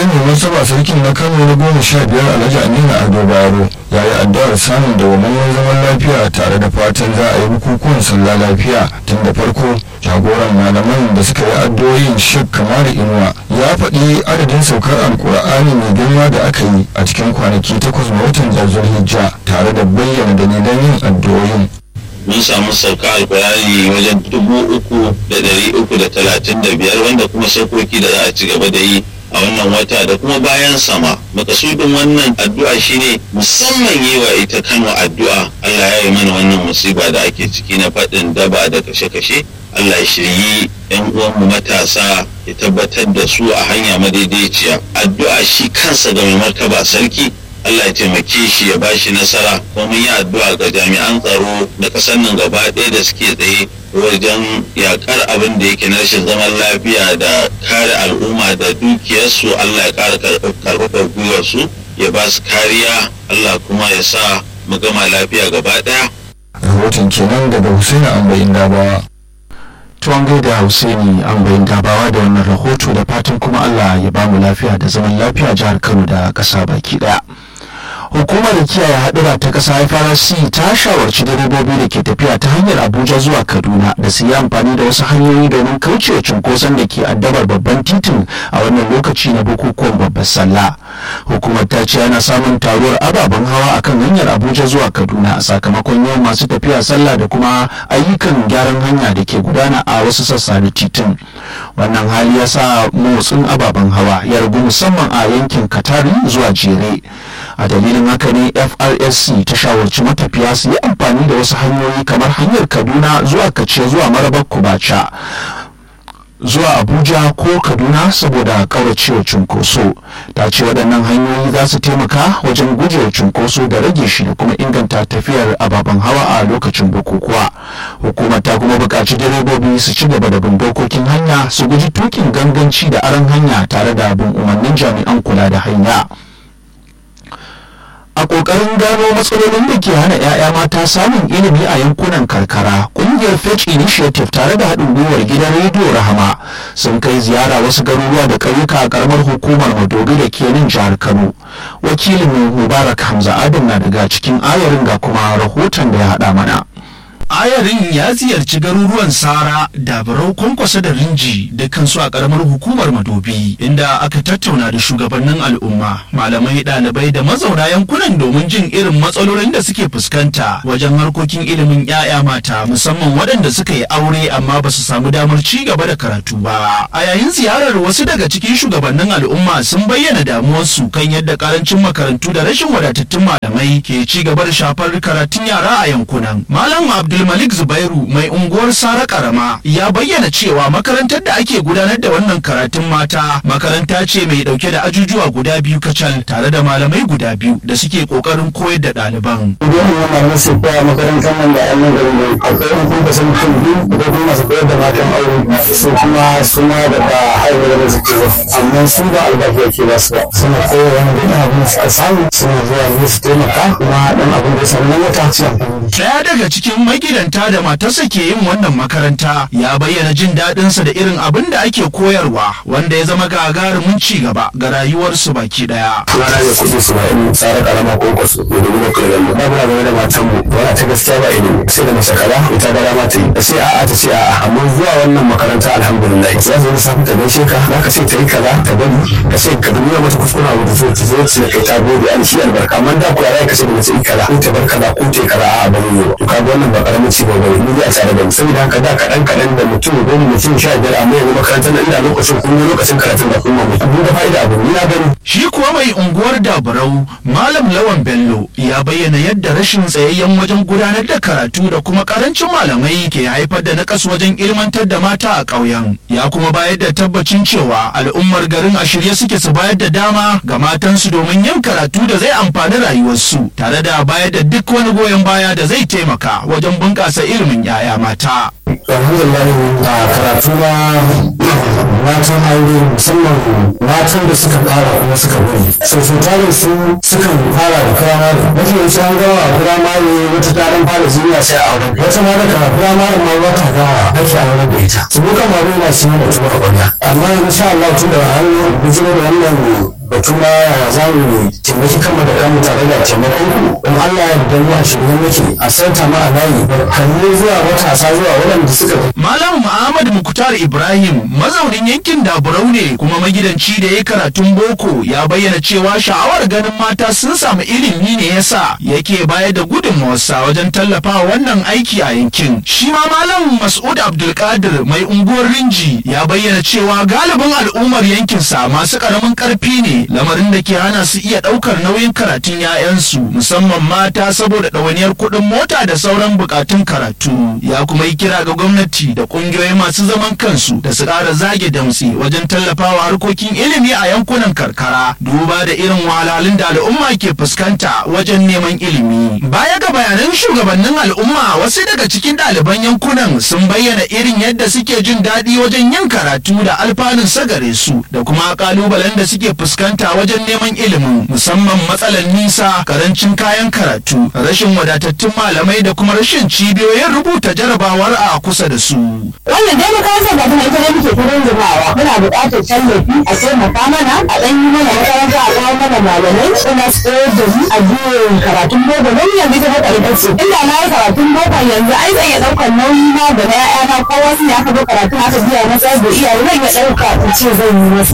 dai mai martaba sarkin na kano na goma sha biyar alhaji aminu ado bayero ya yi addu'ar samun dawwammamen zaman lafiya tare da fatan za a yi bukukuwan sallah lafiya tun da farko jagoran malaman da suka yi addu'o'in shek kamar inuwa ya faɗi adadin saukar alkur'ani mai girma da aka yi a cikin kwanaki takwas ga watan hijja tare da bayyana dalilan yin addu'o'in mun samu sauka alkurani wajen dubu uku da dari uku da talatin da biyar wanda kuma saukoki da za a ci gaba da yi a wannan wata da kuma bayan sama makasudin wannan addu'a shine musamman yi wa ita kano addu'a allah ya yi mana wannan musiba da ake ciki na faɗin daba da kashe-kashe allah ya shiryi yan uwanmu matasa ya tabbatar da su a hanya madaidaiciya addu'a shi kansa ga mai martaba sarki Allah ya taimake shi ya bashi nasara kuma mun yi addu'a ga jami'an tsaro na ƙasar nan gaba ɗaya da suke tsaye wajen yakar abin da yake na rashin zaman lafiya da kare al'umma da dukiyarsu Allah ya ƙara karfafa gwiwarsu ya ba su kariya Allah kuma ya sa mu gama lafiya gaba ɗaya. rahoton kenan daga Hussein Ambayin Dabawa. tuwon gaida Hussaini an bayin dabawa da wannan rahoto da fatan kuma Allah ya bamu lafiya da zaman lafiya jihar Kano da ƙasa baki ɗaya. hukumar kiyaye haɗura ta ƙasa FRC ta shawarci direbobi da ke tafiya ta hanyar Abuja zuwa Kaduna da su yi amfani da wasu hanyoyi domin kaucewa cunkoson da ke addabar babban titin a wannan lokaci na bukukuwan babbar sallah. Hukumar ta ce ana samun taruwar ababen hawa akan hanyar Abuja zuwa Kaduna sakamakon yawan masu tafiya sallah da kuma ayyukan gyaran hanya da ke gudana a wasu sassa na titin. Wannan hali ya sa motsin ababen hawa ya ragu musamman a yankin Katari zuwa Jere. a dalilin haka ne frsc ta shawarci matafiya su yi amfani da wasu hanyoyi kamar hanyar kaduna zuwa kace zuwa marabar kubacha zuwa abuja ko kaduna saboda kauracewa cunkoso ta ce waɗannan hanyoyi za su taimaka wajen gujewa cunkoso da rage shi da kuma inganta tafiyar ababen hawa a lokacin bukukuwa hukumar ta kuma buƙaci direbobi su ci gaba da bin dokokin hanya su guji tukin ganganci da aron hanya tare da bin umarnin jami'an kula da hanya a ƙoƙarin gano matsalolin da ke hana 'ya'ya mata samun ilimi a yankunan karkara ƙungiyar fetch initiative tare da haɗin gwiwar gidan rediyo rahama sun kai ziyara wasu garuruwa da ƙauyuka a ƙaramar hukumar madobi da ke nan jihar kano wakilin mubarak hamza adam na daga cikin ayarin ga kuma rahoton da ya haɗa mana ayarin ya ziyarci garuruwan sara dabarau kwankwasa da rinji da kansu a karamar hukumar madobi inda aka tattauna da shugabannin al'umma malamai ɗalibai da mazauna yankunan domin jin irin matsalolin da suke fuskanta wajen harkokin ilimin 'ya'ya mata musamman waɗanda suka yi aure amma ba su samu damar ci gaba da karatu ba a yayin ziyarar wasu daga cikin shugabannin al'umma sun bayyana damuwarsu kan yadda karancin makarantu da rashin wadatattun malamai ke ci gaba da shafar karatun yara a yankunan malam abdul Abdulmalik Zubairu mai unguwar Sara Karama ya bayyana cewa makarantar da ake gudanar da wannan karatun mata makaranta ce mai dauke da ajujuwa guda biyu kacal tare da malamai guda biyu da suke kokarin koyar da ɗaliban. Idan ya malamai su koya makarantar nan da an yi garin nan akwai yan kuma sun mutum biyu da kuma masu koyar da matan aure su kuma su ma da ba haihuwa da suke ba amma su ba albashi yake ba su ba suna koyar wani da abin da suka samu suna zuwa ne su taimaka kuma dan abin da samu na wata su amfani. Daya daga cikin magidanta da matarsa ke yin wannan makaranta ya bayyana jin daɗinsa da irin abin da ake koyarwa wanda ya zama gagarumin ci gaba ga rayuwarsu baki ɗaya. Rana ne kuɗi su ba'in tsara ƙarama ko kwasu da dubu da kai gani. Ba muna game da matan mu wani ta gaskiya ba ilimi sai da mace kaza ita da dama ta yi. Da sai a'a ta ce a'a amma zuwa wannan makaranta alhamdulillah. Za su yi safi ta gaishe ka za ka ce ta yi kaza ta bari ka ce ka dubi mata kuskure abu da zo ta zo ta kai ta gode an shi albarka amma da ku ya ka ce da mace yi kaza ko ta bar kaza ko ta yi kaza a'a ba ne ba. To ka ga wannan ba ƙaramin ci gaba ne ni a tare da mu saboda haka da kaɗan kaɗan da mutum goma mutum sha biyar amma yanzu makarantar nan ina lokacin kun yi lokacin karatun da kuma mutum da fa'ida abu ni na gani. Shi kuwa mai unguwar Dabarau Malam Lawan Bello ya bayyana yadda rashin tsayayyen wajen gudanar da karatu da kuma karancin malamai ke haifar da nakas wajen ilmantar da mata a ƙauyen. Ya kuma bayar da tabbacin cewa al'ummar garin a shirye suke su bayar da dama ga matansu domin yin karatu da zai amfani rayuwarsu tare da bayar da duk wani goyon baya da zai taimaka wajen bunƙasa ilimin 'ya'ya mata. alhamdulillah a karatu na matan aure musamman matan da suka fara kuma suka bari so so tarin su sukan fara da firamare mafi yawanci an gawa a firamare wata taron fara zuwa sai a aure wata ma daga firamare ma wata gawa ake aure da ita su muka ma yana shi da tuba a ƙwarya amma insha Allah tun da an bijiro da wannan batu ma za mu taimaki kanmu da kanmu tare da taimakon ku in Allah ya yarda mu a shirye muke a santa ma a layi kalli zuwa matasa zuwa waɗanda suka Malam Muhammad Mukutar Ibrahim mazaunin yankin Daburau ne kuma magidanci da ya karatun boko ya bayyana cewa sha'awar ganin mata sun samu ilimi ne yasa yake bayar da gudunmawarsa wajen tallafawa wannan aiki a yankin. Shi ma Malam Mas'ud Abdulkadir mai unguwar Rinji ya bayyana cewa galibin al'ummar yankinsa masu karamin karfi ne lamarin da ke hana su iya ɗaukar nauyin karatun 'ya'yansu musamman mata saboda ɗawainiyar kuɗin mota da sauran bukatun karatu. Ya kuma yi kira ga gwamnati da ƙungiyoyi masu zaman kansu da su ƙara zage damtse wajen tallafawa harkokin ilimi a yankunan karkara duba da irin wahalhalun da al'umma ke fuskanta wajen neman ilimi. Baya ga bayanan shugabannin al'umma wasu daga cikin ɗaliban yankunan sun bayyana irin yadda suke jin daɗi wajen yin karatu da alfanun sagare su da kuma ƙalubalen da suke fuskanta wajen neman ilimin musamman matsalar nisa karancin kayan karatu rashin wadatattun malamai da kuma rashin cibiyoyin rubuta jarabawar a kusa da su. wannan dai makarantar da kuma ita ne muke ta rungumawa muna buƙatar tallafi a taimaka mana a ɗan yi mana makaranta a kawo mana malamai suna su koyar da mu a biyan karatun boko don yanzu ita baka ita ce inda na yi karatun boko yanzu ai zan iya ɗaukar nauyi na da na ƴaƴana ko wasu ne aka zo karatun aka biya masa da iyaye zan iya ɗauka in ce zan yi masa